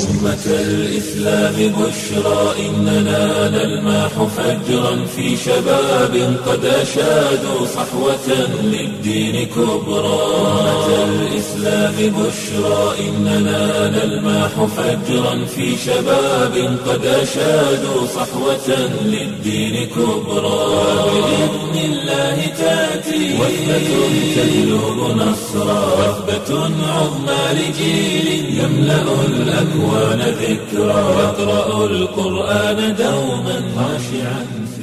أمة الإسلام بشرى إننا نلمح فجرا في شباب قد أشادوا صحوة للدين كبرى أمة الإسلام بشرى إننا نلمح فجرا في شباب قد أشادوا صحوة للدين كبرى بإذن الله تأتي وثبة تهلب نصرا وثبة عظمى لجيل يملأ الأكوان ذكرا يقرأ القرآن دوما خاشعا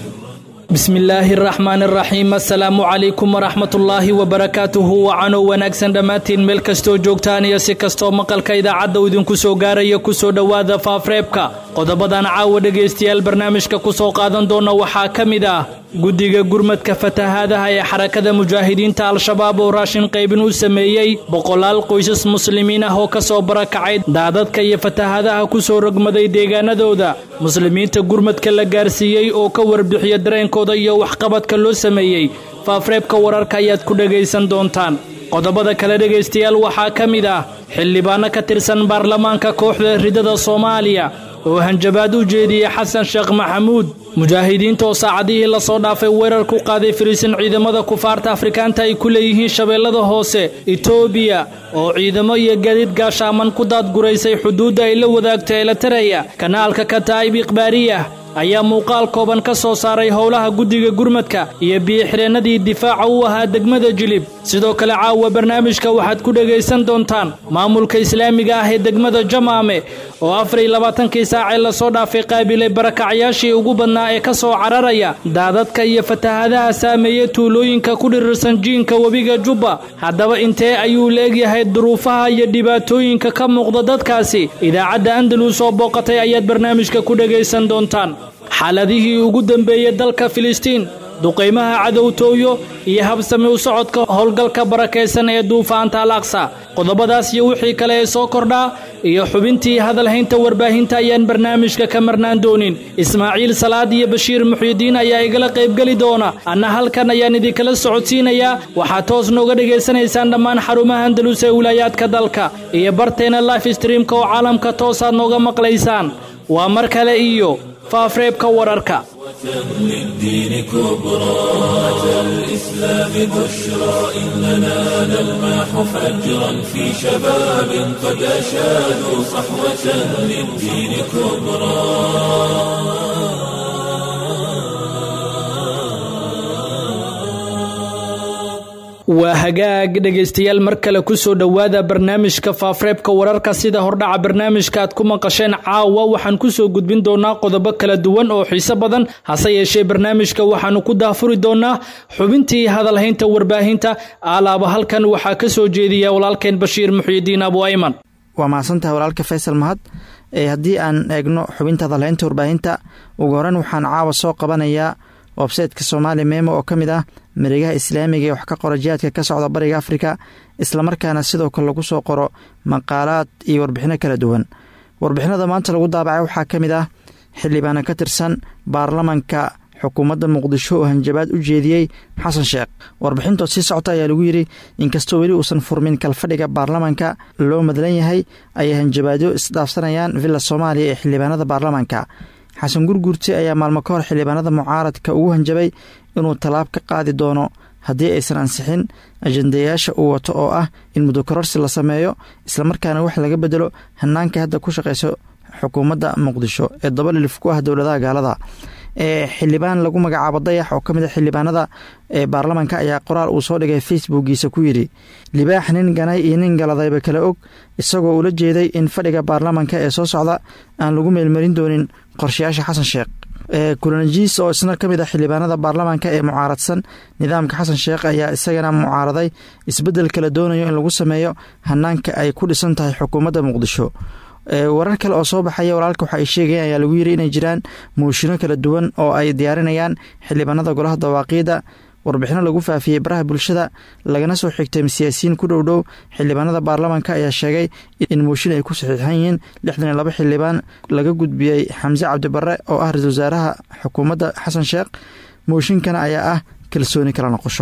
bismi illaahi araxmaan araxiim assalaamu calaykum waraxmatullaahi wabarakaatuhu wacanow wanaagsan dhammaantiin meel kastoo joogtaan iyo si kastoo maqalka idaacadda uu idinku soo gaaraya kusoo dhowaada faafreebka qodobadan caawa dhegaystayaal barnaamijka ku soo qaadan doona waxaa ka mid ah guddiga gurmadka fatahaadaha ee xarakada mujaahidiinta al-shabaab oo raashin qaybin u sameeyey boqolaal qoysas muslimiin ah oo ka soo barakacay daadadka iyo fatahaadaha ku soo rogmaday deegaanadooda muslimiinta gurmadka la gaarsiiyey oo ka warbixiya dareenkooda iyo waxqabadka loo sameeyey faafreebka wararka ayaad ku dhegaysan doontaan qodobada kale dhegaystayaal waxaa ka mid ah xildhibaano ka tirsan baarlamaanka kooxda ridada soomaaliya oo hanjabaad u jeediyey xasan sheekh maxamuud mujaahidiinta oo saacadihii lasoo dhaafay weerar ku qaaday fariisin ciidamada kufaarta afrikaanta ay ku leeyihiin shabeellada hoose etoobiya oo ciidamo iyo gaadiid gaashaaman ku daadguraysay xuduudda ay la wadaagto eelataraya kanaalka kataa'ib ikhbaariyah ayaa muuqaal kooban ka soo saaray howlaha guddiga gurmadka iyo biyo-xireennadii difaaca u ahaa degmada jilib sidoo kale caawa barnaamijka waxaad ku dhegaysan doontaan maamulka islaamiga ah ee degmada jamaame oo afar iyo labaatankii saacee lasoo dhaafay qaabilay barakacyaashii ugu badnaa ee ka soo cararaya daadadka iyo fatahaadaha saameeya tuulooyinka ku dhirirsan jiinka webiga jubba haddaba intee ayuu leegyahay duruufaha iyo dhibaatooyinka ka muuqda dadkaasi idaacadda andalus oo booqatay ayaad barnaamijka ku dhegaysan doontaan xaaladihii ugu dambeeyey dalka filistiin duqaymaha cadowtooyo iyo habsami u socodka howlgalka barakaysan ee duufaanta al aqsa qodobadaas iyo wixii kale ee soo kordhaa iyo xubintii hadalhaynta warbaahinta ayaan barnaamijka ka marnaan doonin ismaaciil salaad iyo bashiir muxyidiin ayaa igala qaybgeli doona anna halkan ayaan idinkala socodsiinayaa waxaad toos nooga dhegaysanaysaan dhammaan xarumaha andalus ee wilaayaadka dalka iyo barteena life streamka oo caalamka toosaad nooga maqlaysaan waa mar kale iyo faafreebka wararka للدين كبرى أتى الإسلام بشرى إننا نلمح فجرا في شباب قد أشادوا صحوة للدين كبرى waa hagaag dhegaystayaal mar kale kusoo dhowaada barnaamijka faafreebka wararka sida hordhaca barnaamijka aad ku maqasheen caawa waxaan kusoo gudbin doonaa qodobo kala duwan oo xiiso badan hase yeeshee barnaamijka waxaanu ku daafuri doonaa xubintii hadalhaynta warbaahinta alaaba halkan waxaa ka soo jeediya walaalkeen bashiir muxyidiin abu ayman waa mahadsantahay walaalka faysal mahad haddii aan eegno xubinta hadalhaynta warbaahinta ugu horeyn waxaan caawa soo qabanayaa websayteka soomaali memo oo ka mid ah mareegaha islaamiga ee wax ka qora jihaadka ka socda bariga afrika islamarkaana sidoo kale lagu soo qoro maqaalaad iyo warbixino kala duwan warbixinada maanta lagu daabacay waxaa ka mid ah xildhibaana ka tirsan baarlamanka xukuumadda muqdisho oo hanjabaad u jeediyey xasan sheekh warbixintood sii socota ayaa lagu yidhi inkastoo weli uusan furmin kalfadhiga baarlamanka loo madlan yahay ayay hanjabaadyo isdhaafsanayaan villa soomaaliya ee xildhibaanada baarlamanka xasan gurgurti ayaa maalmo ka hor xildhibaanada mucaaradka ugu hanjabay inuu tallaab ka qaadi doono haddii aysan ansixin ajandayaasha uu wato oo ah in mudokororsi la sameeyo islamarkaana wax laga bedelo hanaanka hadda ku shaqeyso xukuumadda muqdisho ee dabalilif ku ah dowladaha gaalada ee xildhibaan lagu magacaabo dayax oo ka mid a xildhibaanada ee baarlamanka ayaa qoraal uu soo dhigay facebookiisa ku yidhi libaax nin ganay iyo nin galadayba kala og isagoo ula jeeday in fadhiga baarlamanka ee soo socda aan lagu meelmarin doonin qorshayaasha xasan sheekh kulanajiis oo isna ka mid a xildhibaanada baarlamanka ee mucaaradsan nidaamka xasan sheekh ayaa isagana mucaaraday isbeddel kala doonayo in lagu sameeyo hanaanka ay ku dhisan tahay xukuumadda muqdisho warar kale oo soo baxaya walaalka waxa ay sheegayeen ayaa lagu yiri inay jiraan muushino kala duwan oo ay diyaarinayaan xildhibaanada golaha dawaaqiida warbixino lagu faafiyey baraha bulshada lagana soo xigtay siyaasiyiin ku dhow dhow xildhibaanada baarlamanka ayaa sheegay in muushin ay ku saxiixan yihiin lixdan iyo laba xildhibaan laga gudbiyey xamse cabdibare oo ah ra-isul wasaaraha xukuumadda xasan sheekh muushinkana ayaa ah kalsooni kala noqosho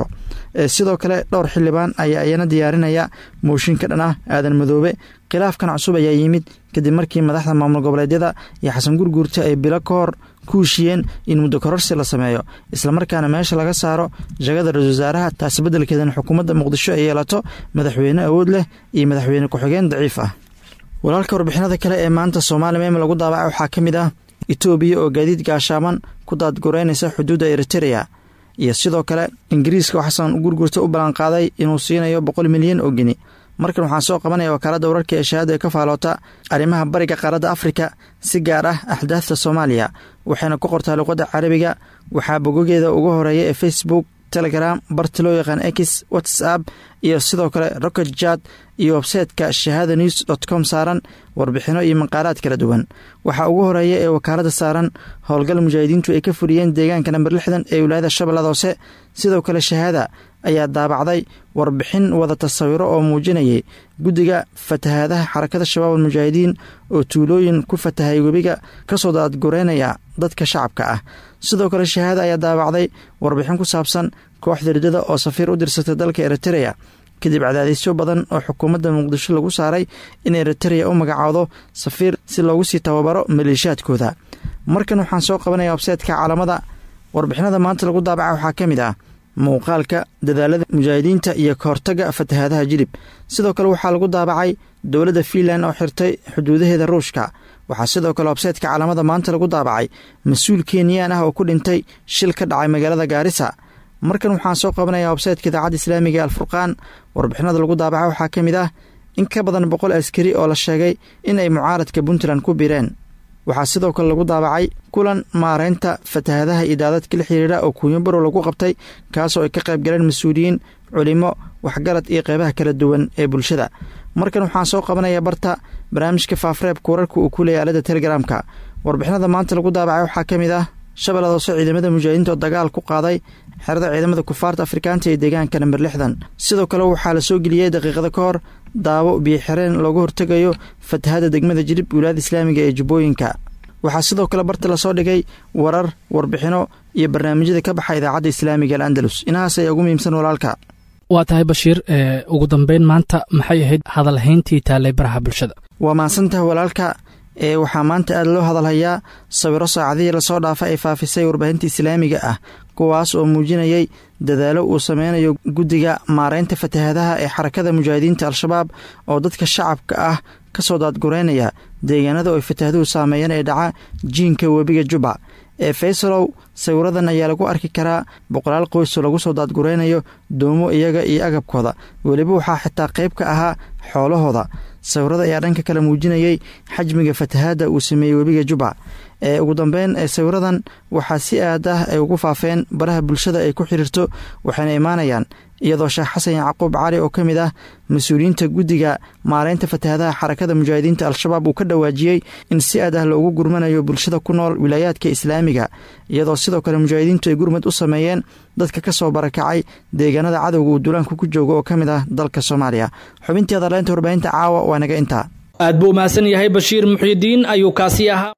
sidoo kale dhowr xildhibaan ayaa iyana diyaarinaya mooshinka dhan ah aadan madoobe khilaafkan cusub ayaa yimid kadib markii madaxda maamul goboleedyada iyo xasan gurguurta ay bilo ka hor ku heshiyeen in muddo kororsi la sameeyo islamarkaana meesha laga saaro jagada ra-isul wasaaraha taasi beddelkeedana xukuumadda muqdisho ay yeelato madaxweyne awood leh iyo madaxweyne ku-xigeen daciif ah walaalka warbixinada kale ee maanta soomaali meem lagu daabaca waxaa ka mid ah etoobiya oo gaadiid gaashaaman ku daadgureynaysa xuduudda eritereya iyo sidoo kale ingiriiska oo xasan gurgurta u ballanqaaday inuu siinayo boqol milyan oo geni markan waxaan soo qabanaya wakaaladda wararka ee shahaada ee ka faaloota arrimaha bariga qaaradda afrika si gaar ah axdaafta soomaaliya waxayna ku qortaa luqadda carabiga waxaa bogogeeda ugu horeeya ee facebook telegram barta loo yaqaan x whatsapp iyo sidoo kale rocket jad iyo websayteka shahada news dot com saaran warbixino iyo maqaalaad kala duwan waxaa ugu horeeya ee wakaaladda saaran howlgal mujaahidiintu ay ka fuliyeen deegaanka namber lixdan ee wilaayada shabeellada hoose sidoo kale shahaada ayaa daabacday warbixin wada tasawiro oo muujinayay guddiga fatahaadaha xarakada shabaab almujaahidiin oo tuulooyin ku fatahay webiga kasoo daadgureynaya dadka shacabka ah sidoo kale shahaada ayaa daabacday warbixin ku saabsan kooxda ridada oo safiir u dirsatay dalka eritereya kadib cadaadisyo badan oo xukuumadda muqdisho lagu saaray in eritereya u magacaawdo safiir si loogu sii tababaro maleeshiyaadkooda markan waxaan soo qabanaya websaytka caalamada warbixinada maanta lagu daabaca waxaa ka mid ah muuqaalka dadaalada mujaahidiinta iyo kahortaga fatahaadaha jilib sidoo kale waxaa lagu daabacay dowladda fiinland oo xirtay xuduudaheeda ruushka waxaa sidoo kale websaytka caalamada maanta lagu daabacay mas-uul kenyaan ah oo ku dhintay shil ka dhacay magaalada gaarisa markan waxaan soo qabanaya websaytka idaacadda islaamiga alfurqaan warbixinada lagu daabaca waxaa ka mid ah in ka badan boqol askari oo la sheegay in ay mucaaradka puntland ku biireen waxaa sidoo kale lagu daabacay kulan maareynta fatahaadaha iyo daadadka la xiriira oo kuunyabaro lagu qabtay kaasoo ay ka qayb galeen mas-uuliyiin culimo waxgarad iyo qeybaha kala duwan ee bulshada markan waxaan soo qabanaya barta barnaamijka faafreebka wararka uu ku leeyay aalada telegaraamka warbixinada maanta lagu daabacay waxaa ka mid ah shabeellada hoose ciidamada mujaahidiinta oo dagaal ku qaaday xerada ciidamada kufaarta afrikaanta ee deegaanka namber lixdan sidoo kale waxaa la soo geliyey daqiiqada ka hor daawo biyoxireen looga hortegayo fatahada degmada jilib wilaayada islaamiga ee jubbooyinka waxaa sidoo kale barta lasoo dhigay warar warbixino iyo barnaamijyada ka baxa idaacadda islaamiga al andalus inahaas ayaa ugu muhiimsan walaalka waa tahay bashiir ugu dambeyn maanta maxay ahayd hadalhayntii taallay baraha bulshada waa mahadsantaha walaalka ee waxaa maanta aada loo hadalhayaa sawiro saacadihii lasoo dhaafa ay faafisay warbaahinta islaamiga ah kuwaas oo muujinayay dadaalo uu sameynayo guddiga maareynta fatahaadaha ee xarakada mujaahidiinta al-shabaab oo dadka shacabka ah kasoo daadgureynaya deegaanada oo ay fatahaaduhu saameeyeen ee dhaca jiinka webiga juba ee faysalow sawiradan ayaa lagu arki karaa boqolaal qoysoo lagu soo daadgureynayo doomo iyaga iyo agabkooda weliba waxaa xitaa qayb ka ahaa xoolahooda sawirada ayaa dhanka kale muujinayay xajmiga fatahaadda uu sameeyey webiga juba ee ugu dambeyn ee sawiradan waxaa si aad ah ay ugu faafeen baraha bulshada ay ku xiriirto waxayna imaanayaan iyadoo sheekh xasan yacquub cali oo ka mid ah mas-uuliyiinta guddiga maareynta fatahaadaha xarakada mujaahidiinta al-shabaab uu ka dhawaajiyey in si aad ah loogu gurmanayo bulshada ku nool wilaayaadka islaamiga iyadoo sidoo kale mujaahidiintu ay gurmad u sameeyeen dadka ka soo barakacay deegaanada cadowga uu duulaanku ku joogo oo ka mid ah dalka soomaaliya xubintii adaleynta warbaahinta caawa waa naga intaa aad buu mahadsan yahay bashiir muxyidiin ayuu kaasi ahaa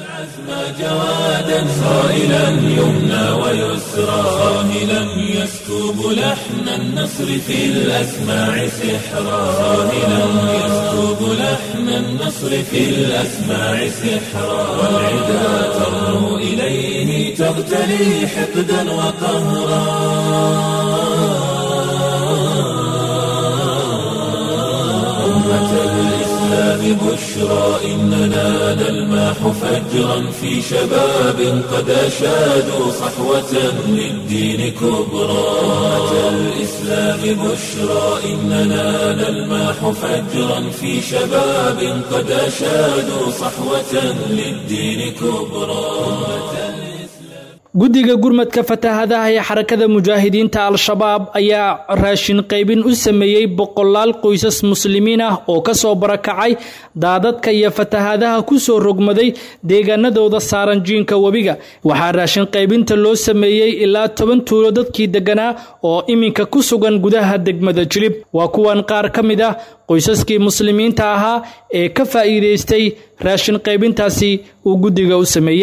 جوادا صائلا يمنى ويسرى صاهلا يسكب لحن النصر في الأسماع سحرا صاهلا يسكب لحن النصر في الأسماع سحرا والعدا ترنو إليه تغتلي حقدا وقهرا أمة الإسلام بشرى إننا نلماح فجرا في شباب قد أشادوا صحوة للدين كبرى أمة الإسلام بشرى إننا نلماح فجرا في شباب قد أشادوا صحوة للدين كبرى guddiga gurmadka fatahaadaha ee xarakada mujaahidiinta al-shabaab ayaa raashin qaybin u sameeyey boqolaal qoysas muslimiin ah oo kasoo barakacay daadadka iyo fatahaadaha kusoo rogmaday deegaanadooda saaran jiinka webiga waxaa raashin qaybinta loo sameeyey ilaa toban tuulo dadkii deganaa oo iminka ku sugan gudaha degmada jilib waa kuwan qaar ka mid ah qoysaskii muslimiinta ahaa ee ka faa'iidaystay raashin qaybintaasi uu guddiga u sameeyey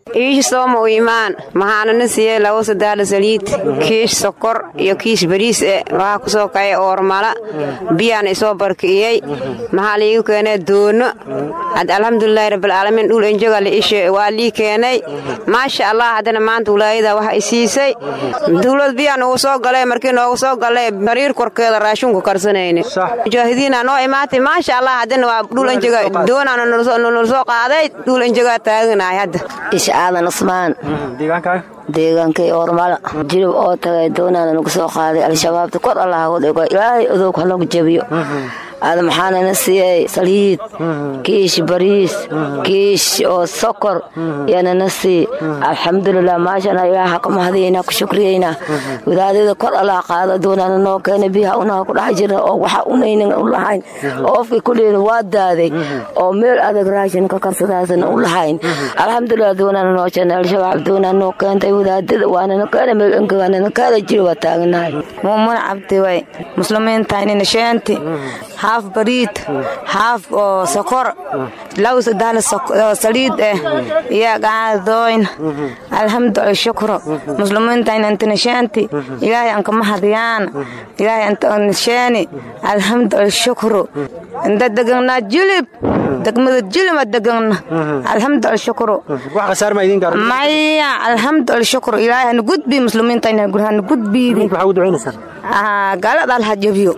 iish sooma u imaan maxaanana siiyey labo sadaala saliid kiish sokor iyo kiish bariis e waxaa ku soo kacay oormala biyaan isoo barki'iyey maxaa liigu keenay doono had alxamdulilaahi rabbilcaalamiin dhul enjoga la ishe waa lii keenay maasha allah haddana maanta walaayada waxa i siisay dawlad biyaan ugu soo galay markii noogu soo galay bariir korkeeda raashinku karsanayne mujaahidiina noo imaatay maasha allah haddana waa dhul enjoga doonaana nala soo qaaday dhul enjogaa taaganahay hadda aadan usmaan deegaankay oormala jilib oo tagay doonaana nagu soo qaaday al-shabaabta kor allah hagu dhigo ilaahay odowg hanagu jabiyo aada maxaanana siiyey saliid kiish bariis kiish oo sokor yaanana sii alxamdulilah maashana ilaaha ka mahadaynaa ku shukriyaynaa wadaadada kor allah qaado doonaana noo keena biyaha unaha ku dhex jirna oo waxa unaynan u lahayn oo ofkii kulliina waa daaday oo meel adag raashin ka karsadaasana u lahayn alxamdulilah doonaana noo jeena al-shabaab doonaa noo keentay wadaadada waanana keena meel engawaanana kaada jiri waa taaganahay muumuna cabdi way muslimiintaynina sheenti haaf bariid haaf oo sokor law sadaal saliid eh iyo gaadooyn alxamdu alshukru muslimiintayn antinashaanti ilaahay anka mahadiyaan ilaahay antanashaani alxamdu alshukru inta deganaa jilib degmada jilima degana alxamdu alshukru maya alxamdu alshukru ilaahay hana gudbi muslimiintayn hana gudbiidi gaalada alha jabiyo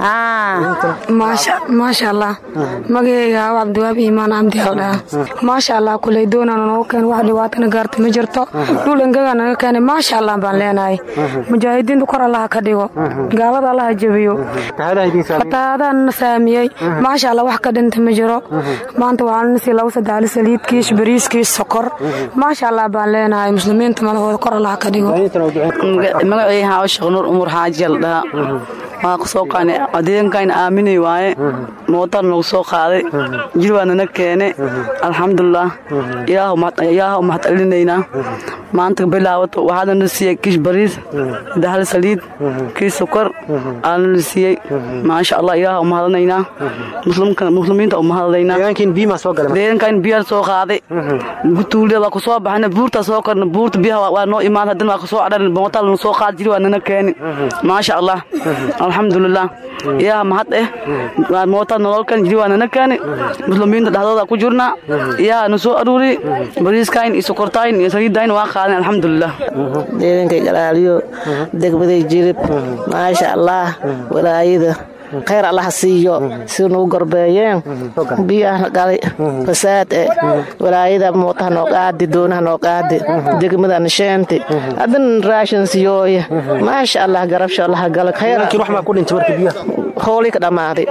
maasha allah magaceyga aw cabdiwaab iimaan cabdi aldhaa maasha allah kuley doonaan noogu keen wax dhibaatana gaarta ma jirto dhul engaga naga keenay maasha allah baan leenahay mujaahidiinta kor allaha ka dhigo gaalada allaha jabiyo fatahaadaanna saamiyey maasha allah wax ka dhinta ma jiro maanta waxaanana sii labo sadaali saliid kiish bariis kiish sokor maasha allah baan leenahay muslimiinta madahooda kor allaha ka dhigo magaceyga aa sheekh nuur umur xaaji aldhaa waa kusoo qaanay adeegankayna aaminay waaye mootar nagu soo qaaday jir waa nana keene alxamdulilah ilaaha u mahadcelinaynaa maanta bilaabato waxaanana siiyey kiish bariis dahal saliid kiish sokor aanana siiyey maasha allah ilaaha u mahadanaynaa muslimiinta u mahadanaynaa deegankayna biyaa soo qaaday tuulida waa kusoo baxana buurta soo korna buurta biyaha waa noo imaan haddana waa kusoo cadhan mootar nagu soo qaada jir waa nana keeni maasha allah alxamdulilah ilaaha mahad eh mootaa nololkan jiri waa nana keeni muslimiinta dhexdooda ku jirnaa ilaaha na soo aruuri bariiskayn iyo sokortayn iyo saliidayn waa qaadan alxamdulilah deedankay galaaliyo degmaday jirib maasha allah walaayada khayr allaha siiyo si nugu gorbeeyeen biyaha galay fasaad e walaayada mootaha noo qaadi doonaha noo qaadi degmada nasheenti haddana raashin siyooye maasha allah garabsha allaha gala khayr hoolii ka dhammaaday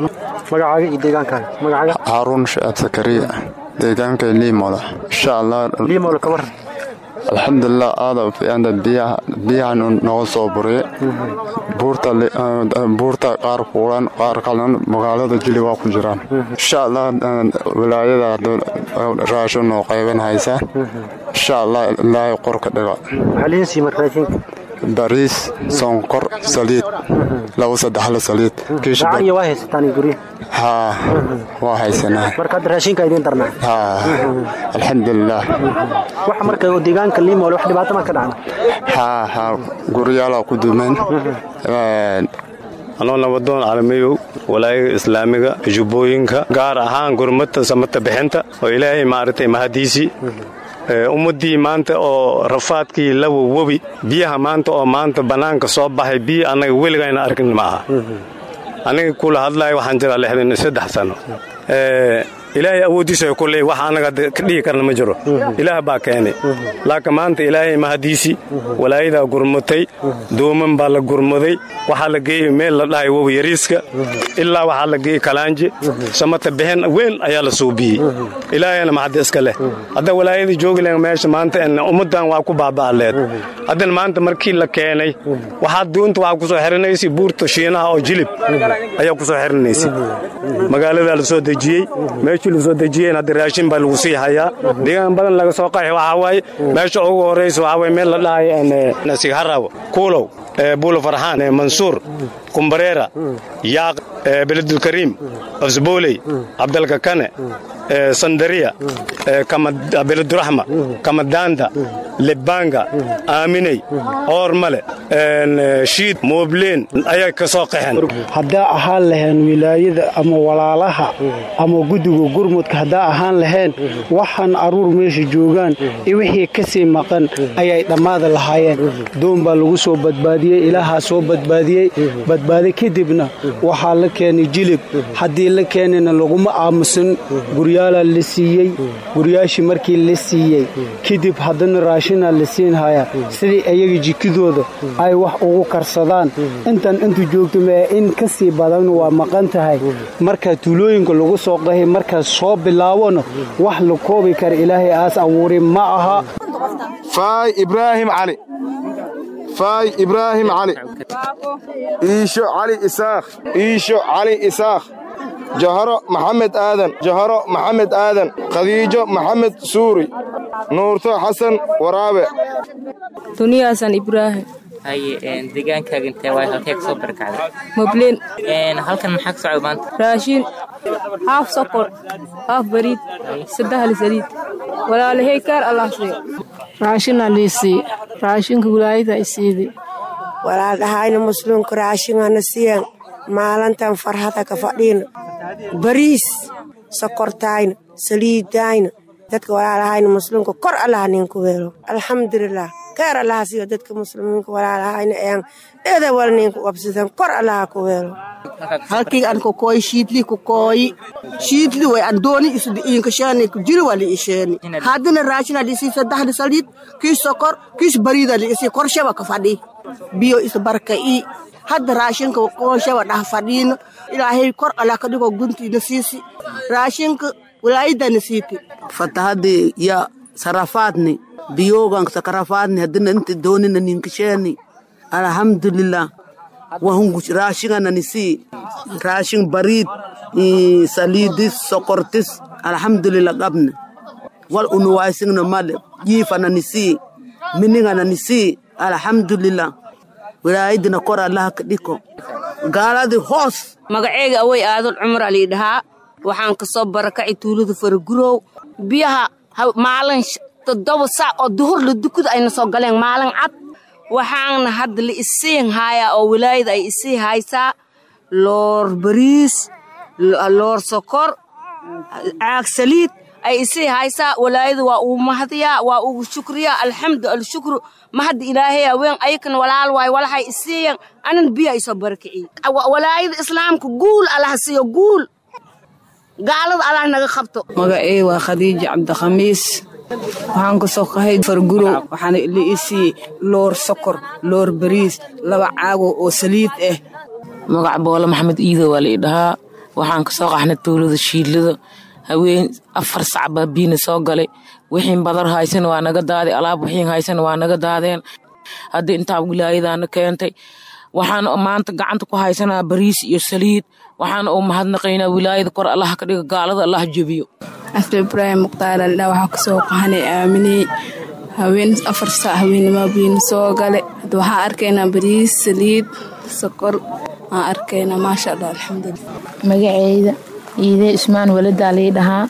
haaruun shacaab sakariya deegaanka liimola insha allah alxamdulilah aada fiicanta biyahan nooga soo buriye buurta qaar kuulan qaar qalan magaalada jili waa ku jiraan insha allah wilaayada raashin noo qayban haysaa insha allah ilaahay qorka dhiga bariis sonkor saliid labo saddexla saliid haa waa haysanaa alxamdulilah haa haa guryaalaa ku dumeen anoo nabadoon caalamiyow walaayaga islaamiga jubbooyinka gaar ahaan gurmata samata bixinta oo ilaahay maaragtay mahadiisii ummaddii maanta oo rafaadkii lawa webi biyaha maanta oo maanta bannaanka soo baxay biyo annaga weligayna arkin ma aha aniga kula hadlaya waxaan jiraa lixdan iyo saddex sano ilaahay awooddiisa ku leey wax annaga ka dhigi karna ma jiro ilaah baa keenay laakiin maanta ilaahay mahadiisii walaayadaa gurmatay dooman baa la gurmaday waxaa la geeyey meel la dhahay wowi yariiska ilaa waxaa la geeyey kalaanje samata bixin weyn ayaa la suubiyey ilaahayna maxadda iska leh hadda walaayada joogi len meesha maanta ummaddan waa ku baaba'aleed haddana maanta markii la keenay waxaa duunta waxaa kusoo xirinaysay buurta shiinaha oo jilib ayaa kusoo xirinaysay magaaladaa la soo dejiyey meeshii la soo dejiyeen hadda raashin baa lagu sii hayaa deegaan badan laga soo qaxi waxaa waaye meesha ugu horraysa waxaa waye meel la dhahayo sigharaw kuulow buulo farxaan mansuur kumbareera yaaq beledulkariim afsbooley cabdalka kane sandariya beleduraxma kamadanda lebanga aaminey oormale shiid moobleen ayay ka soo qaxeen haddaa ahaan laheen wilaayada ama walaalaha ama guddiga gurmudka haddaa ahaan laheen waxaan aruur meesha joogaan iyo wixii ka sii maqan ayay dhammaada lahaayeen doon baa lagu soo badbaadiyey ilaahaa soo badbaadiyey badbaadi kadibna waxaa la keenay jilib haddii la keenayna laguma aamusan guryaalaa la siiyey guryaashii markii la siiyey kadib haddana raashinaa la siinhayaa sidii ayaga jikidooda ay wax ugu karsadaan intan intu joogto mee in ka sii badan waa maqan tahay markaa tuulooyinka lagu soo qahay markaas soo bilaabona wax la koobi kara ilaahay aas abuuri ma aha faay ibraahim cali faay ibraahim cali iisho cali isaakh iisho cali isaakh jaharo maxamed aadan jaharo maxamed aadan khadiijo maxamed suuri nuurto xasan waraabe duniya xasan ibraahim haye deegaankaaga intee waay halkee kasoo barakacday mobleen halkan maxaa ka socda maanta raashin haaf sokor haaf bariid saddexli saliid walaalahey kaar allah siiyo raashina liisii raashinka wilaayada isiidi walaaldhahayna muslimka raashingana siyan maalintan farhada ka fadhiina bariis sokortayna saliidayna dadka walaalahayna muslimka kor allaha ninku weelo alxamdulilah keer allaha siiyo dadka muslimiinka walaalahayna ean eda wal ninku wabsidan kor allaha ku weelo halkii an kokooyi shiidli kokooyi shiidli way an dooni isdi inkashani jiri wali isheni haddina raashina lisi saddexda saliid kiis sokor kiis bariida liisi korshaba ka fadhi biyo is barka i hadda raashinka korshaba dhah fadhiino ilaahay kor allah ka dhigo guntiina siisi raashinka walaayadana siiti fatahadii ya sarafaadni biyogan sakarafaadni haddina inta doonina ninkasheni alhamdulilah wahungu raashingana nisi raashin bariid saliidis sokortis alhamdulilah qabne wal unuwaysingna male jiifana nisi miningana nisi alhamdulilah wilaayadina kor allaha ka dhiko gaaladi hoos magaceyga awey aadul cumar alii dhahaa waxaan ka soo barakacay tuulada faragurow biyaha maalin toddoba saac oo duhur la dukada ayna soo galeen maalin cad waxaana hadda la isiin haayaa oo wilaayada ay isii haysaa loor bariis loor sokor caag saliid ay isii haysaa walaayada waa uu mahadiyaa waa ugu shukriyaa alxamdu alshukru mahadda ilaahay haween ayakana walaal waay walahay isiiyan anan biyo ay soo barakiciyey walaayada islaamka guul allaha siiyo guul gaalada allah naga qabto magacey waa khadiija cabdikhamiis waxaan ka soo qahay fargurow waxaana la isii loor sokor loor bariis laba caago oo saliid ah magac boole maxamed iido waa lai dhahaa waxaan ka soo qaxnay tuulada shiidlada haween afar sac baa biina soo galay wixiin badar haysan waa naga daaday alaab wixiin haysan waa naga daadeen haddii intaa wilaayadaana keentay waxaan maanta gacanta ku haysanaa bariis iyo saliid waxaan u mahadnaqaynaa wilaayada kor allah ka dhiga gaalada allah jebiyo asle ibraahim mukhtaar aldha waxaa kasoo qahanay aaminey haween afar saac haweennimo biina soo gale hadda waxaan arkaynaa bariis saliid sokor aan arkaynaa maasha allah alxamdulilah magaceyda iide ismaan waladaa lii dhahaa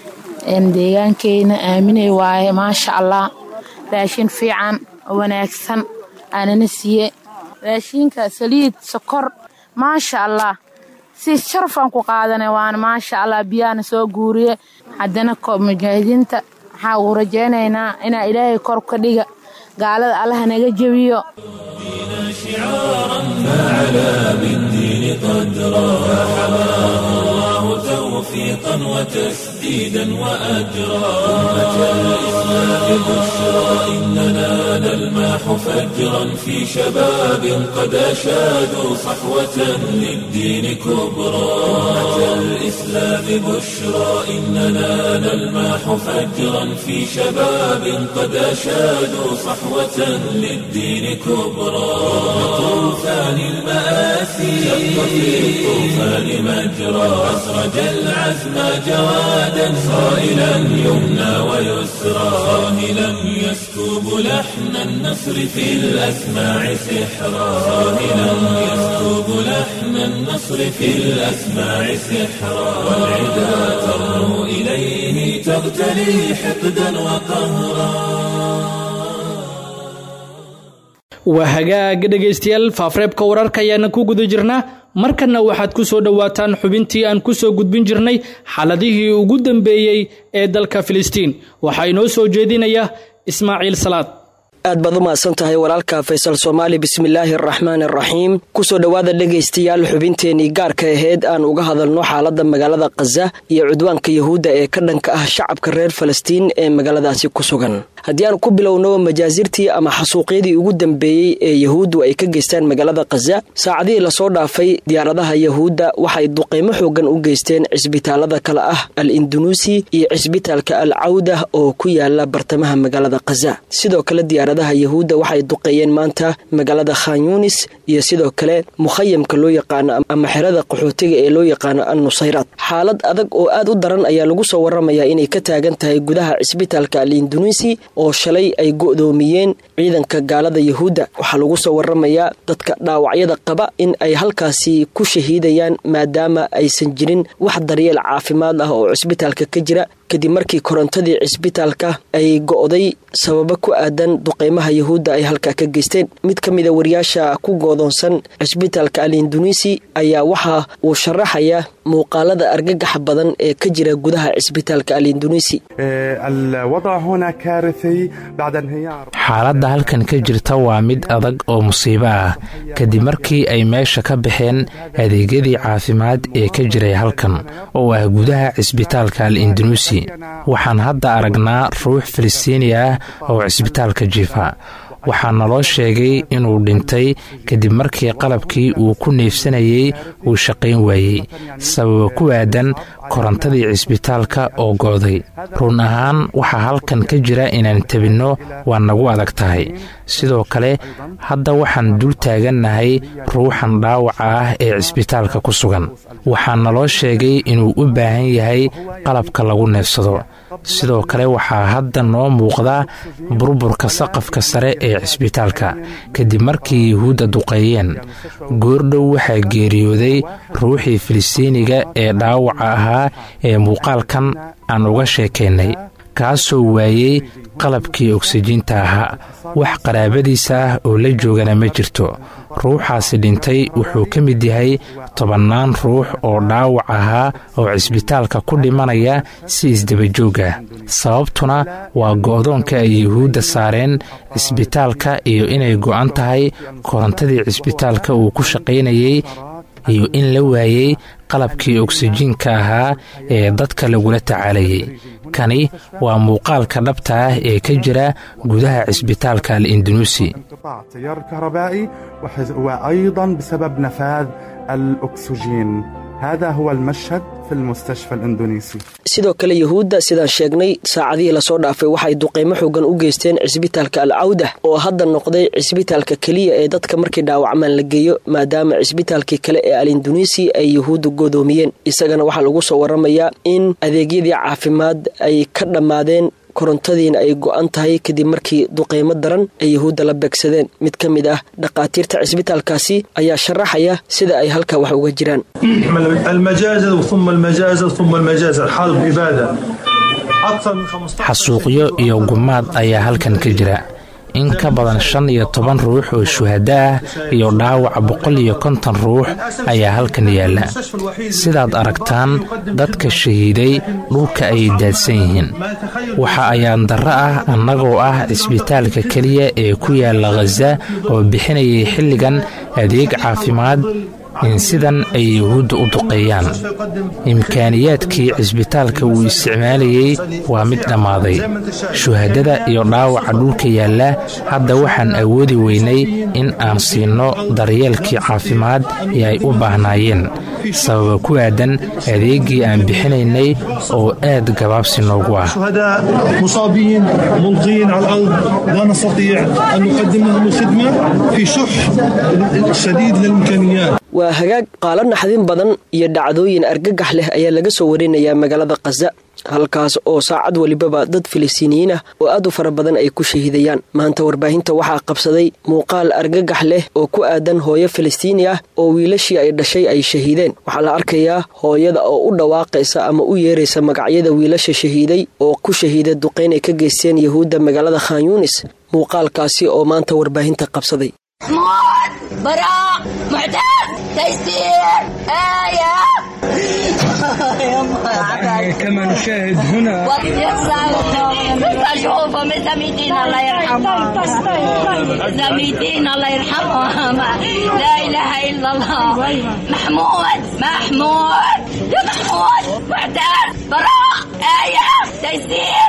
deegaankeyna aaminey waaye maasha allah raashin fiican oo wanaagsan aanana siiye raashinka saliid sokor maasha allah si sharafaan ku qaadanay waana maasha allah biyaana soo guuriye haddana mujaahidiinta waxaa uu rajaynaynaa inaa ilaahay kor ka dhiga gaalada allaha naga jebiyo فعلى بالدين قدرا فحماه الله توفيقا وتسديدا وأجرا أمة الإسلام بشرى إننا نلماح فجرا في شباب قد أشادوا صحوة للدين كبرى أمة الإسلام بشرى إننا نلماح فجرا في شباب قد أشادوا صحوة للدين كبرى طوفان المآسي شق في الطوفان مجرى أسرج العزم جوادا صائلا يمنى ويسرى صاهلا يسكب لحن النصر في الأسماع سحرا صاهلا يسكب لحن النصر في الأسماع سحرا والعدا ترنو إليه تغتلي حقدا وقهرا waa hagaag dhegaystayaal faafreebka wararka ayaana ku guda jirnaa markanna waxaad ku soo dhowaataan xubintii aan ku soo gudbin jirnay xaaladihii ugu dambeeyey ee dalka filistiin waxaa inoo soo jeedinaya ismaaciil salaad aad baad u mahadsan tahay walaalka faysal soomaali bismillaahi araxmaani araxiim kusoo dhowaada dhegaystayaal xubinteenii gaarka aheyd aan uga hadalno xaaladda magaalada khaza iyo cudwaanka yahuudda ee ka dhanka ah shacabka reer falastiin ee magaaladaasi ku sugan haddii aan ku bilowno majaasirtii ama xasuuqyadii ugu dambeeyey ee yahuuddu ay ka geystaan magaalada khaza saacadihii lasoo dhaafay diyaaradaha yahuudda waxay duqeymo xoogan u geysteen cisbitaalada kale ah al indunuusi iyo cisbitaalka al cawda oo ku yaala bartamaha magaalada khaza sidoo kale diyaaradaha yahuudda waxay duqeeyeen maanta magaalada khan yunis iyo sidoo kale mukhayamka loo yaqaano ama xerada qaxootiga ee loo yaqaano al nusayraad xaalad adag oo aad u daran ayaa lagu soo waramayaa inay ka taagan tahay gudaha cisbitaalka al indunuusi oo shalay ay go'doomiyeen ciidanka gaalada yahuudda waxaa lagu soo waramayaa dadka dhaawacyada qaba in ay halkaasi ku shahiidayaan maadaama aysan jirin wax daryeel caafimaad ah oo cisbitaalka ka jira kadib markii korontadii cisbitaalka ay go'day sababo ku aadan duqeymaha yahuudda ay halkaa ka geysteen mid ka mida wariyaasha ku goodoonsan cisbitaalka al indunuisi ayaa waxa uu sharaxaya muuqaalada argagaxa badan ee ka jira gudaha cisbitaalka al indunuisi xaaladda halkan ka jirta waa mid adag oo musiibo ah kadib markii ay meesha ka baxeen adeegyadii caafimaad ee ka jiray halkan oo ah gudaha cisbitaalka al indunuusi waxaan hadda aragnaa ruux filistiini ah oo cisbitaalka jiifa waxaa naloo sheegay inuu dhintay kadib markii qalabkii uu ku neefsanayey uu shaqayn waayey sababa ku aadan korontadii cisbitaalka oo go'day run ahaan waxaa halkan ka jira inaan tebinno waa nagu adag tahay sidoo kale hadda waxaan dul taagannahay ruuxan dhaawaca ah ee cisbitaalka ku sugan waxaa naloo sheegay inuu u baahan yahay qalabka lagu neefsado sidoo kale waxaa hadda noo muuqda burburka saqafka sare ee cisbitaalka kadib markii yahuudda duqeeyeen goordhow waxaa geeriyooday ruuxii filistiiniga ee dhaawaca ahaa ee muuqaalkan aan uga sheekaynay kaasoo waayey qalabkii oksijiinta ahaa wax qaraabadiisa ah oo la joogana ma jirto ruuxaasi dhintay wuxuu ka mid yahay tobannaan ruux oo dhaawac ahaa oo cisbitaalka ku dhimanaya si isdabajoog ah sababtuna waa go'doonka ay yuhuudda saareen cisbitaalka iyo inay go'an tahay korontadii cisbitaalka uu ku shaqaynayey iyo in la waayey qalabkii oksijiinka ahaa ee dadka lagula tacaalayay kani waa muuqaalka dhabta ah ee ka jira gudaha cisbitaalka al indunuusi تيار كهربائي وأيضا بسبب نفاذ الأكسجين هذا هو المشهد في المستشفى الإندونيسي sidoo kale yahuudda sidaan sheegnay saacadihii lasoo dhaafay waxay duqeymo xoogan u geysteen cisbitaalka al cawdah oo hadda noqday cisbitaalka keliya ee dadka markii dhaawacmaan la geeyo maadaama cisbitaalkii kale ee al induneisi ay yahuudda godoomiyeen isagana waxaa lagu soo waramayaa in adeegyadii caafimaad ay ka dhammaadeen korontadiina ay go'an tahay kadib markii duqeymo daran ay yahuudda la beegsadeen mid ka mid ah dhakhaatiirta cisbitaalkaasi ayaa sharaxaya sida ay halkaa wax uga jiraan المجازر ثم المجازر ثم المجازر حرب إبادة xasuuqyo iyo gumaad ayaa halkan ka jira in ka badan shan iyo toban ruux oo shuhada ah iyo dhaawaca boqol iyo konton ruux ayaa halkan yaalla sidaad aragtaan dadka shahiiday dhulka ayay daadsan yihiin waxa ayaan darro ah annagoo ah cisbitaalka keliya ee ku yaalla khaza oo bixinayay xilligan adeeg caafimaad in sidan ay yahuudda u duqeeyaan imkaaniyaadkii cisbitaalka uu isticmaalayey waa mid dhammaaday shuhadada iyo dhaawaca dhulka yaalla hadda waxaan awoodi weynay in aan siinno daryeelkii caafimaad ee ay u baahnaayeen sababa ku aadan adeeggii aan bixinaynay oo aad gabaabsi noogu ah شهداء مصابين ملقين على الأرض لا نستطيع أن نقدم لهم الخدمة في شح شديد للإمكانيات waa hagaag qaalo naxdin badan iyo dhacdooyin argagax leh ayaa laga soo warinayaa magaalada khaza halkaas oo saacad walibaba dad filistiiniyiin ah oo aad u fara badan ay ku shahiidayaan maanta warbaahinta waxaa qabsaday muuqaal argagax leh oo ku aadan hooyo filistiini ah oo wiilashii ay dhashay ay shahiideen waxaa la arkayaa hooyada oo u dhawaaqaysa ama u yeeraysa magacyada wiilasha shahiiday oo ku shahiida duqayn ay ka geysteen yahuudda magaalada khan yuunis muuqaalkaasi oo maanta warbaahinta qabsaday محمود براء معتز تيسير آية كما نشاهد هنا اشوفهم زميتين الله يرحمهم زميتين الله يرحمهم لا اله الا الله محمود محمود يا محمود معتز براء آية تيسير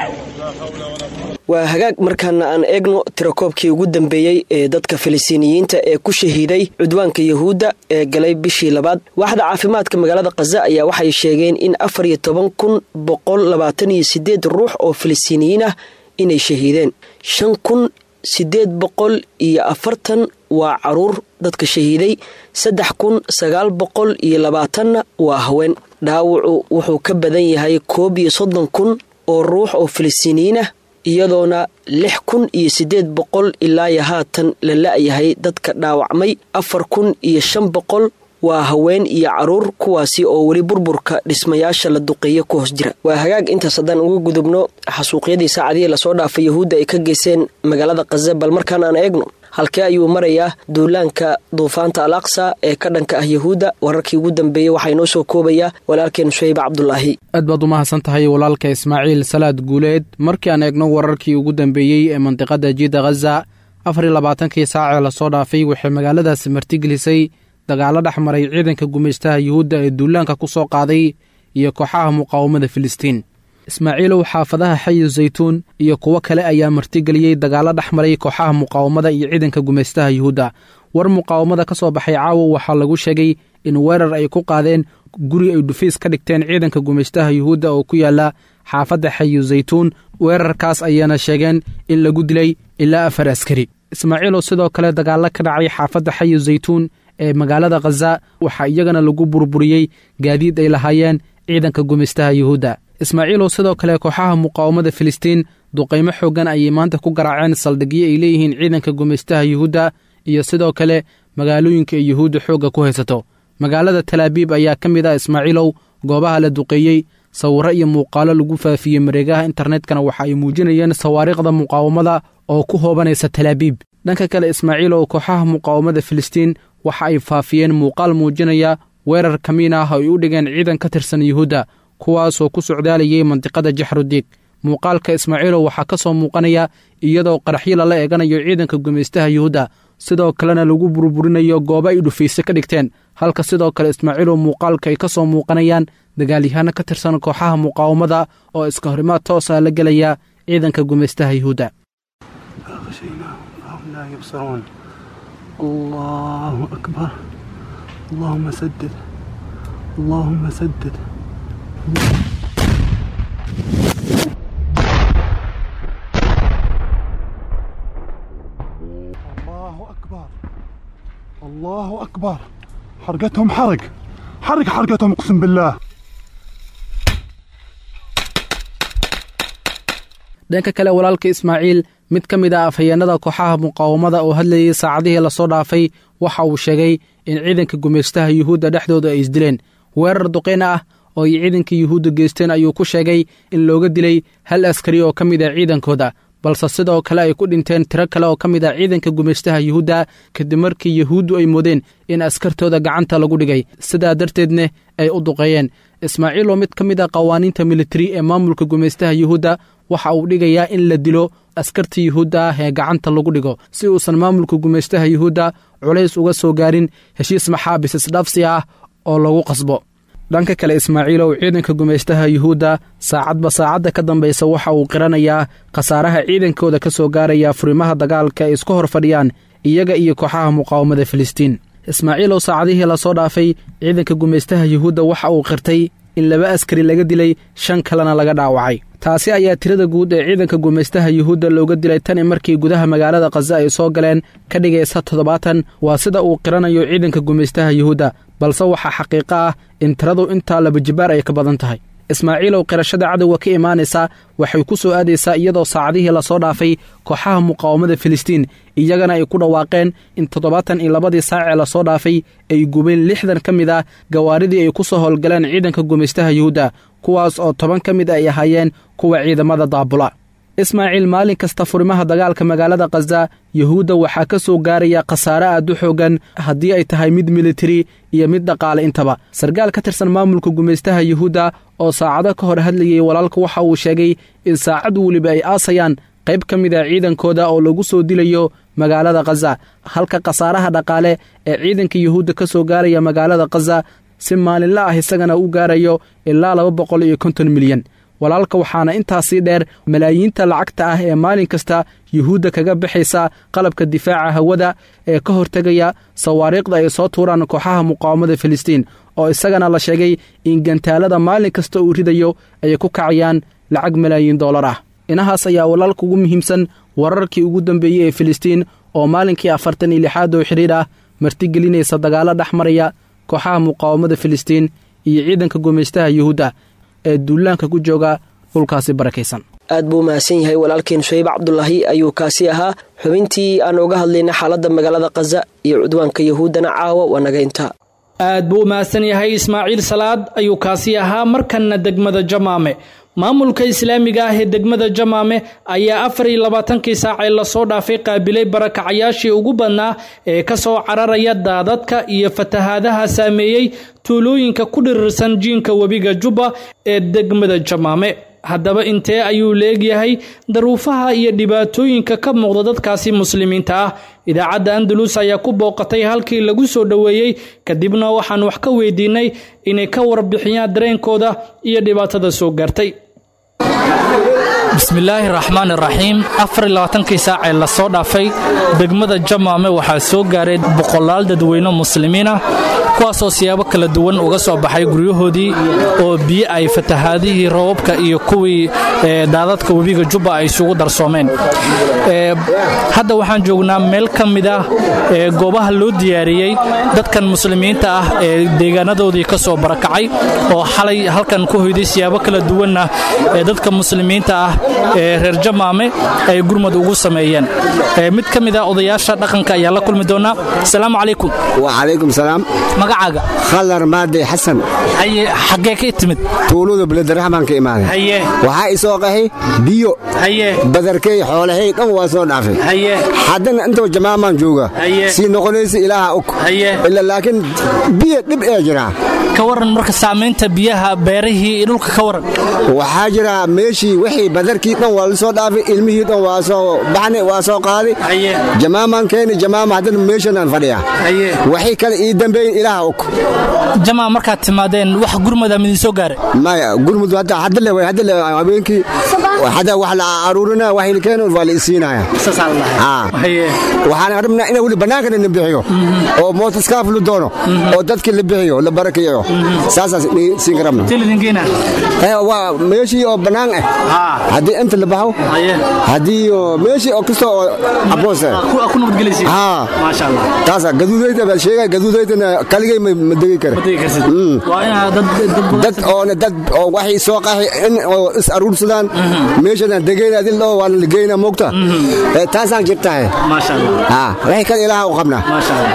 waa hagaag markaana aan eegno tirakoobkii ugu dambeeyey ee dadka filistiiniyiinta ee ku shahiiday cudwaanka yahuudda ee galay bishii labaad waaxda caafimaadka magaalada khaza ayaa waxay sheegeen in afar iyo toban kun boqol labaatan iyo sideed ruux oo filistiiniyiin ah inay shahiideen shan kun sideed boqol iyo afartan waa caruur dadka shahiiday saddex kun sagaal boqol iyo labaatanna waa haween dhaawacu wuxuu ka badan yahay koob iyo soddon kun oo ruux oo filistiiniyiin ah iyadoona lix kun iyo siddeed boqol ilaayo haatan la la-yahay dadka dhaawacmay afar kun iyo shan boqol waa haween iyo caruur kuwaasi oo weli burburka dhismayaasha la duqeeyo ku hoos jira waa hagaag intaas haddaan uga gudubno xasuuqyadii saacadihii lasoo dhaafay yahuudda ay ka geyseen magaalada khaza bal markaan aan eegno halkee ayuu marayaa duulaanka duufaanta al aqsa ee ka dhanka ah yahuudda wararkii ugu dambeeyey waxaa inoo soo koobayaa walaalkeen shayba cabdulaahi aad baad u mahadsan tahay walaalka ismaaciil salaad guuleed markii aan eegno wararkii ugu dambeeyey ee mandiqada jiida khaza afar iyo labaatankii saacee lasoo dhaafay waxay magaaladaasi martigelisay dagaalo dhex maray ciidanka gumaystaha yuhuudda ee duulaanka ku soo qaaday iyo kooxaha muqaawamada filistiin ismaaciilow xaafadaha xayi zaytuun iyo kuwo kale ayaa martigeliyey dagaalo dhex maray kooxaha muqaawamada iyo ciidanka gumaystaha yuhuudda war muqaawamada ka soo baxay caawa waxaa lagu sheegay in weerar ay ku qaadeen guri ay dhufiis ka dhigteen ciidanka gumaystaha yuhuudda oo ku yaala xaafadda xayi zaytuun weerarkaas ayaana sheegeen in lagu dilay ilaa afar askari ismaaciilow sidoo kale dagaalo ka dhacay xaafadda xayi zaytuun ee magaalada khaza waxaa iyagana lagu burburiyey gaadiid ay lahaayeen ciidanka gumaystaha yuhuudda ismaaciilow sidoo kale kooxaha muqaawamada filistiin duqaymo xooggan ayay maanta ku garaaceen saldhigyo ay leeyihiin ciidanka gumaystaha yuhuudda iyo sidoo kale magaalooyinka ay yuhuudda xoogga ku haysato magaalada talaabiib ayaa ka mid ah ismaaciilow goobaha la duqeeyey sawirro iyo muuqaalo lagu faafiyey mareegaha internetkana waxa ay muujinayeen sawaariikhda muqaawamada oo ku hoobanaysa talaabiib dhanka kale ismaaciilow kooxaha muqaawamada filistiin waxa ay faafiyeen muuqaal muujinaya weerar kamiin ah ay u dhigeen ciidan ka tirsan yuhuudda kuwaasoo ku socdaalayay mandiqada jaxrudiig muuqaalka ismaaciilow waxaa ka soo muuqanaya iyadoo qaraxyo lala eeganayo ciidanka gumaystaha yuhuudda sidoo kalena lagu burburinayo goobo ay dhufayse ka dhigteen halka sidoo kale ismaaciilow muuqaalka ay ka soo muuqanayaan dagaalyahaano ka tirsan kooxaha muqaawamada oo iska horimaad toosa la gelaya ciidanka gumaystaha yuhuudda الله أكبر اللهم سدد اللهم سدد الله أكبر الله أكبر حرقتهم حرق حرق حرقتهم أقسم بالله dhanka kale walaalka ismaaciil mid ka mid ah afhayeennada kooxaha muqaawamada oo hadlayay saacadihii lasoo dhaafay waxa uu sheegay in ciidanka gumaystaha yuhuudda dhexdooda ay isdileen weerar duqeyn ah oo ay ciidanka yuhuudda geysteen ayuu ku sheegay in looga dilay hal askari oo ka mid ah ciidankooda balse sidoo kale ay ku dhinteen tiro kale oo ka mid ah ciidanka gumaystaha yuhuudda kadib markii yuhuuddu ay moodeen in askartooda gacanta lagu dhigay sidaa darteedna ay u duqeeyeen ismaaciil oo mid ka mid ah qawaaniinta militari ee maamulka gumaystaha yuhuudda waxa uu dhigayaa in la dilo askarta yuhuudda ah ee gacanta lagu dhigo si uusan maamulka gumaystaha yuhuudda culays uga soo gaarin heshiis maxaabis isdhaafsi ah oo lagu qasbo dhanka kale ismaaciilow ciidanka gumaystaha yuhuudda saacadba saacadda ka dambaysa waxa uu qiranayaa khasaaraha ciidankooda ka soo gaaraya furimaha dagaalka ay isku hor fadhiyaan iyaga iyo kooxaha muqaawamada filistiin ismaaciilow saacadihii lasoo dhaafay ciidanka gumaystaha yuhuudda waxa uu qirtay in laba askari laga dilay shan kalena laga dhaawacay taasi ayaa tirada guud ee ciidanka gumaystaha yuhuudda looga dilay tani markii gudaha magaalada khaza ay soo galeen ka dhigaysa toddobaatan waa sida uu qiranayo ciidanka gumaystaha yuhuudda balse waxaa xaqiiqo ah in tiradu intaa labajibaar ay ka badan tahay ismaaciilow qirashada cadowga ka imaanaysa waxay ku soo aadaysaa iyadoo saacadihii lasoo dhaafay kooxaha muqaawamada filistiin iyagana ay ku dhawaaqeen in toddobaatan iyo labadii saacee lasoo dhaafay ay gubeen lixdan ka mid ah gawaaridii ay ku soo howlgaleen ciidanka gumaystaha yuhuudda kuwaas oo toban ka mid ay ahaayeen kuwa ciidamada daabula ismaaciil maalin kasta furimaha dagaalka magaalada khaza yuhuudda waxaa ka soo gaaraya khasaare aad u xoogan haddii ay tahay mid militari iyo mid dhaqaale intaba sarkaal ka tirsan maamulka gumaystaha yuhuudda oo saacado ka hor hadlayay walaalka waxa uu sheegay in saacad weliba ay aasayaan qayb ka mid a ciidankooda oo lagu soo dilayo magaalada khaza halka khasaaraha dhaqaale ee ciidanka yuhuudda ka soo gaaraya magaalada khaza si maalinla ah isagana u gaarayo ilaa laba boqol iyo konton milyan walaalka waxaana intaasii dheer malaayiinta lacagta ah ee maalin kasta yuhuudda kaga baxaysa qalabka difaaca hawada ee ka hortegaya sawaariikhda ay soo tuuraan kooxaha muqaawamada filistiin oo isagana la sheegay in gantaalada maalin kasta uu ridayo ay ku kacayaan lacag malaayiin dollar ah inahaas ayaa walaalka ugu muhiimsan wararkii ugu dambeeyey ee filistiin oo maalinkii afartan iyo lixaad oo xidhiir ah martigelinaysa dagaallo dhex maraya kooxaha muqaawamada filistiin iyo ciidanka gumaystaha yuhuudda ee duulaanka ku jooga dhulkaasi barakaysan aad buu mahadsan yahay walaalkeen shayb cabdulaahi ayuu kaasi ahaa xubintii aan uga hadlaynay xaaladda magaalada khaza iyo cudwaanka yahuuddana caawa waa naga intaa aad buu u mahadsan yahay ismaaciil salaad ayuu kaasi ahaa markanna degmada jamaame maamulka islaamiga ah ee degmada jamaame ayaa afar iyo labaatankii saacee lasoo dhaafay qaabilay barakacayaashii ugu badnaa ee ka soo cararaya daadadka iyo fatahaadaha saameeyey tuulooyinka ku dhirirsan jiinka webiga jubba ee degmada jamaame haddaba intee ayuu leegyahay daruufaha iyo dhibaatooyinka ka muuqda dadkaasi muslimiinta ah idaacadda andalus ayaa ku booqatay halkii lagu soo dhoweeyey kadibna waxaan wax ka weydiinay inay ka warbixiyaan dareenkooda iyo dhibaatada soo gaartay bismillaahi raxmaan iraxiim afar iyo labaatankii saacee lasoo dhaafay degmada jamaame waxaa soo gaaray boqolaal dadweyne muslimiin ah kuwaasoo siyaabo kala duwan uga soo baxay guryahoodii oo biyo ay fatahaadihii roobabka iyo kuwii daadadka webiga jubba ay isugu darsoomeen hadda waxaan joognaa meel ka mid ah goobaha loo diyaariyey dadkan muslimiinta ah ee deegaanadoodii ka soo barakacay oo xalay halkan ku hoyday siyaabo kala duwanna ee dadka muslimiinta ah ee reer jamaame ay gurmad ugu sameeyeen mid ka mid ah odayaasha dhaqanka ayaa la kulmi doonaa asalaamu calaykum wacalaykum salaam magacaaga khadar maade xasan haye xaggee ka timid tuulada beledaraxmaan ka imaaday haye waxaa i soo qaxay biyo haye badarkay xoolahay dhan waa soo dhaafay haye haddana intoo jamaamaan jooga haye sii noqonaysa ilaaha og haye ila laakiin biyo dhib ee jira ka waran marka saamaynta biyaha beerihii iyo dhulka ka waran waxaa jira meeshii wixii badarkii dhan waa la soo dhaafay ilmihii dhan waa soo baxnay waa soo qaaday jamaamaan keeni jamaama haddana meeshanaan fadhiya waxay kale ii dambeeyin ilaaha og jamaa markaad timaadeen wax gurmada midin soo gaare maya gurmud hadda hadda le hadda le habeenkii hadda wax la aruurina wax la keeno waa la isiinaya waxaan rabnaa inaa weli bannaankana la bixiyo oo mootaskaaf la doono oo dadka la bixiyo la barakeeyo saasaas siin karabna waa meeshii oo bannaan ah haddii inta la baxo haddii meeshii oo kasta oo aboos taasa gaduudayda baa sheegay gaduudaydana kaligay ma degi kara dad oona dad oo waxay soo qaxi in oo is aruursadaan meeshadan degeyna adil dhoo waana la geyna moogta taasaan jirtahay waxay kale ilaaha u qabnaa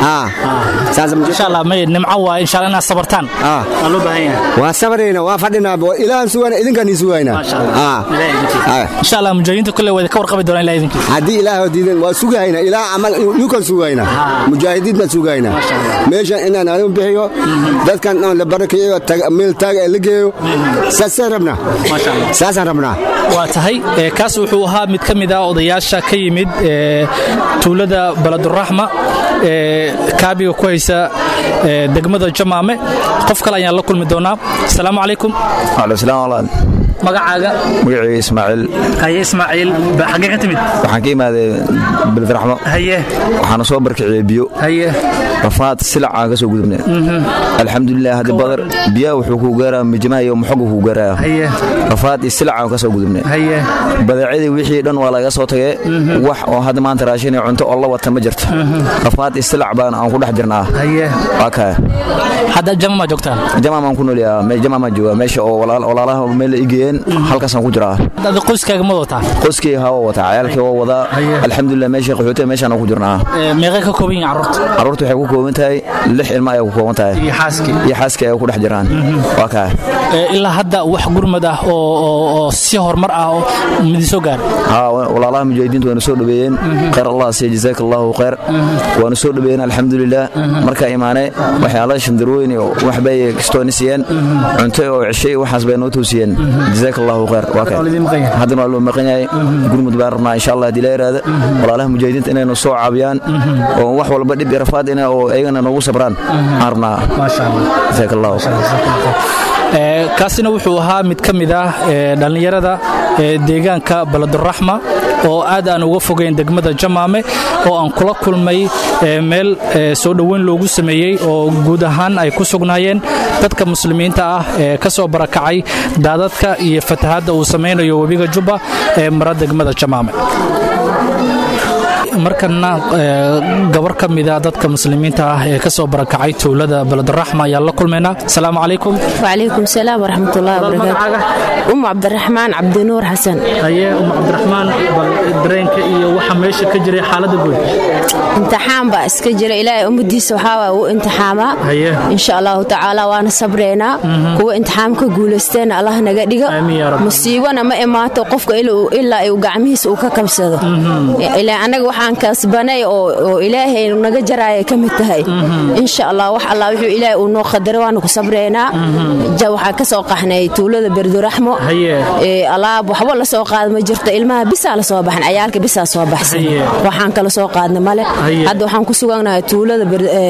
nimco waa insha allah inaad sabartaan waa sabarayna waa fadhinaa ilaahan sugayna idinkaan ii sugayna insha allah mujaahidiinta kule wada ka warqabi doonaa ilaa idinkiis haddii ilaah diidan waa sugayna ilaa camal yukan sugayna mujaahidiin baan sugayna meeshan inaan anigu bixiyo dadkan dhan la barakeeyo meel taaga la geeyo saasaan rabnaa saasaan rabnaa waa tahay kaas wuxuu ahaa mid ka mid ah odayaasha ka yimid tuulada baladuraxma ee kaabiga ku haysa degmada jamaame qof kale ayaan la kulmi doonaa asalaamu calaykum magacaaga magacayga ismaaciil haye ismaaciil xaggee ka timid waxaan ka imaaday bilfiraxmo haye waxaana soo barkiciyey biyo haye rafaad silac aan ka soo gudubnay alxamdulilah haddii badar biyaha wuxuu kuu gaaraa mijimaha iyo muxogu kuu gaaraya haye rafaad iyo silac aan ka soo gudubnay haye badeecadii wixii dhan waa laga soo tagay wax oo hadda maanta raashin iyo cunto oo la wata ma jirto rafaad iyo silac baan aan ku dhex jirnaa haye waa kaa hadda jama maa joogtaan jama maan ku noolyaa jama maan joogaa meesha oo walaalaha meel la igeyeen halkaasaan ku jiraa hadda qoyskaaga ma wataa qoyskii haa waa wataa cayaalkii waa wadaa alxamdulilah meesha qaxootiga meeshaan ku jirnaa meeqay ka kooban yihin carruurta carruurta waxay ku kooban tahay lix ilma ayay ku kooban tahay iyo xaaskii iyo xaaskii ay ku dhex jiraan waa kaa ilaa hadda wax gurmad ah oo si horumar ah oo midi soo gaar haa walaalaha mujaahidiintu waana soo dhaweeyeen khayr allah siiya jazaaka allahu khayr waana soo dhaweeyeen alxamdulilah markaa imaanay waxyaala shandarooyin iyo waxbay kastooni siiyeen cunto oo ceshay waxaas bay noo toosiyeen jazaaka allahu khayr waa kaa haddana waa loo maqan yahay gurmud baan rabnaa insha allah haddii la yaraada walaalaha mujaahidiinta inaynu soo caabiyaan oo wax walba dhib iyo rafaad ina oo ayagana noogu sabraan aan rabnaa jazaaka allahu kaasina wuxuu ahaa mid ka mid ah dhallinyarada deegaanka baladuraxma oo aad aan uga fogeyn degmada jamaame oo aan kula kulmay meel soo dhoweyn loogu sameeyey oo guud ahaan ay ku sugnaayeen dadka muslimiinta ah ee ka soo barakacay daadadka iyo fatahaadda uu samaynayo webiga jubba ee mara degmada jamaame markana gabar ka mida dadka muslimiinta ah ee ka soo barakacay tuulada baladuraxma ayaan la kulmaynaa asalaamu calaykum wacalaykum salaam waraxmatullahi wabarakaatu umu cabdiraxmaan cabdinuur xasan haye umu cabdiraxmaan bal dareenka iyo waxa meesha ka jiray xaaladda guud imtixaan baa iska jira ilaahay ummadiisa waxaa uu imtixaamaa insha allahu tacaala waana sabreynaa kuwa imtixaamka guulaysteena allah naga dhigo musiibana ma imaato qofka ilaa uu gacmihiisa uu ka kabsado anaga waxaan kasbanay oo ilaahay naga jaraaya ka mid tahay insha allah wax allah wuxuu ilaahay uu noo qadaray waanu ku sabreynaa waxaan ka soo qaxnay tuulada berduraxmo alaab waxba la soo qaada ma jirto ilmaha bisaa la soo baxan cayaalka bisaa soo baxsan waxaan kala soo qaadna male hadda waxaan ku suganahay tuulada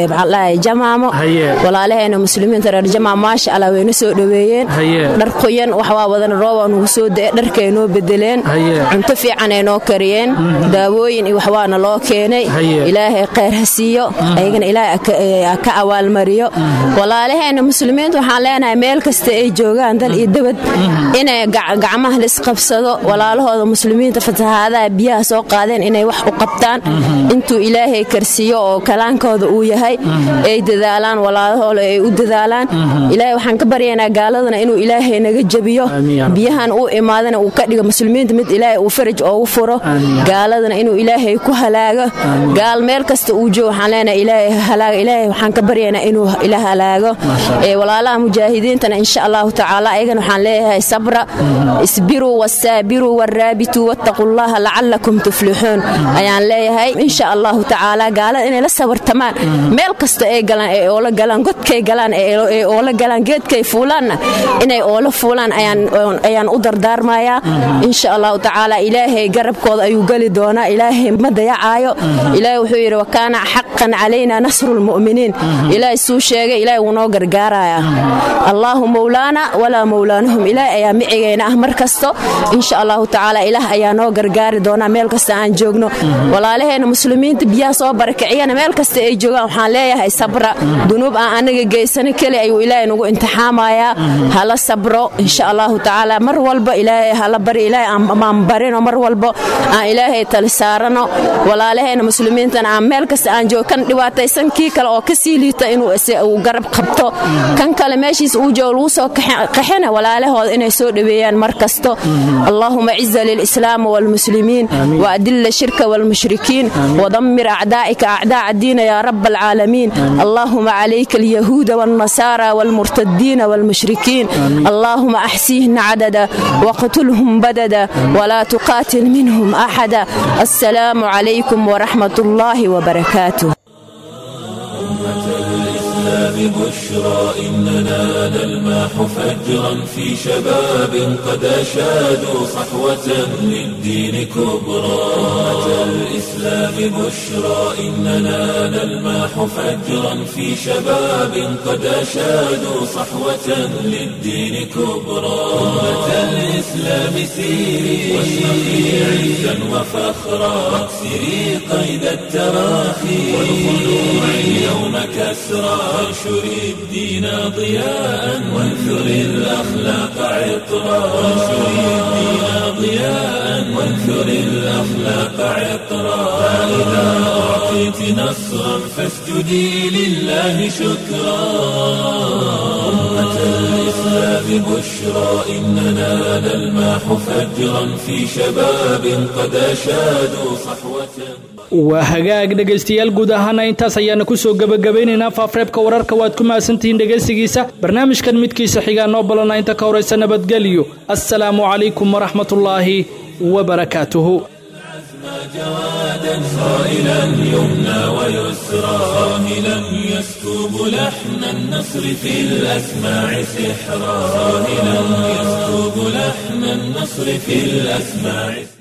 jamaamo walaalaheena muslimiinta reer jamaam maasha allah wayna soo dhoweeyeen dhar qoyan waxwaa wadan roobaa nugu soo da'e dharkay noo bedeleen cunto fiican ay noo kariyeen daawooyin iyo waxbaana loo keenay ilaahay khayr ha siiyo ayagana ilaahay ka awaalmariyo walaalaheena muslimiinta waxaan leenahay meel kasta ay joogaan dal iyo dabad inay gacmaha laisqabsado walaalahooda muslimiinta fatahaadaha biyaha soo qaadeen inay wax u qabtaan intuu ilaahay karsiiyo oo kalaankooda uu yahay ay dadaalaan walaalahooda ay u dadaalaan ilaahay waxaan ka baryaynaa gaaladana inuu ilaahay naga jebiyo biyahan uu imaadana uu ka dhigo muslimiinta mid ilaahay uu faraj oogu furo gaaladana inuu ilaahay ku halaago gaal meel kasta uu joogo waxaan leenahay ilaahay halaaga ilaahay waxaan ka baryaynaa inuu ila halaago ee walaalaha mujaahidiintana insha allahu tacaala ayagana waxaan leeyahay sabra isbiruu wasaabiruu waraabituu wattaqullaha lacalakum tuflixuun ayaan leeyahay insha allahu tacaala gaalada inay la sabartamaan meel kasta ay galaan ee oola galaan godkay galaan ee oola galaan geedkay fuulaanna inay oola fuulaan ayaan u dardaarmayaa insha allahu tacaala ilaahay garabkooda ayuu geli doonaa ilaahay ma dayacaayo ilaahay wuxuu yidhi wakaana xaqan calayna nasru lmu'miniin ilaahay suu sheegay ilaahay wuu noo gargaarayaa allaahu mowlaana walaa mowlaanahum ilaahay ayaa micigayna ah mar kasto insha allahu tacaala ilaah ayaa noo gargaari doonaa meel kasta aan joogno walaalaheena muslimiinta biyaha soo barakiciyana meel kasta ay joogaan waxaan leeyahay sabra dunuub aan anaga geysano keli ayuu ilaahay nagu imtixaamayaa hala sabro insha allahu tacaala mar walba ilaahay hala bari ilaahay aan barino mar walba aan ilaahay tali saarano walaalaheena muslimiintana aan meel kasta aan joogo kan dhibaataysan kii kale oo kasii liita inuu garab qabto kan kale meeshiis uu joogo lagu soo qaxina walaalahooda inay soo dhoweeyaan mar kasto allahuma ciza lilislaam walmuslimiin waadilla shirka walmushrikiin wadamir acdaa'ika acdaaca الدين يا رب العالمين اللهم عليك اليهود والنصارى والمرتدين والمشركين اللهم أحسيهن عددا وقتلهم بددا ولا تقاتل منهم أحدا السلام عليكم ورحمة الله وبركاته الإسلام بشرى إننا نلمح فجرا في شباب قد أشادوا صحوة للدين كبرى أمة الإسلام بشرى إننا نلمح فجرا في شباب قد أشادوا صحوة للدين كبرى أمة الإسلام سيري واشرقي عزا وفخرا واكسري قيد التراخي والخلوع اليوم كسرى وانشري الدين ضياء وانثري الأخلاق عطرا وانشري الدين ضياء وانثري الأخلاق عطرا فإذا أعطيت نصرا فاسجدي لله شكرا أمة الإسلام بشرى إننا نلمح فجرا في شباب قد أشادوا صحوة waa hagaag dhegaystayaal guud ahaana intaas ayaana kusoo gebagabaynaynaa faafreebka wararka waad ku mahadsantihiin dhegaysigiisa barnaamijkan midkiisa xigaa noo balana inta ka horaysa nabadgelyo assalaamu calaykum waraxmatullaahi wabarakaatuhu جوادا صائلا يمنى ويسرى صاهلا يسكب لحن النصر في الأسماع سحرا صاهلا يسكب لحن النصر في الأسماع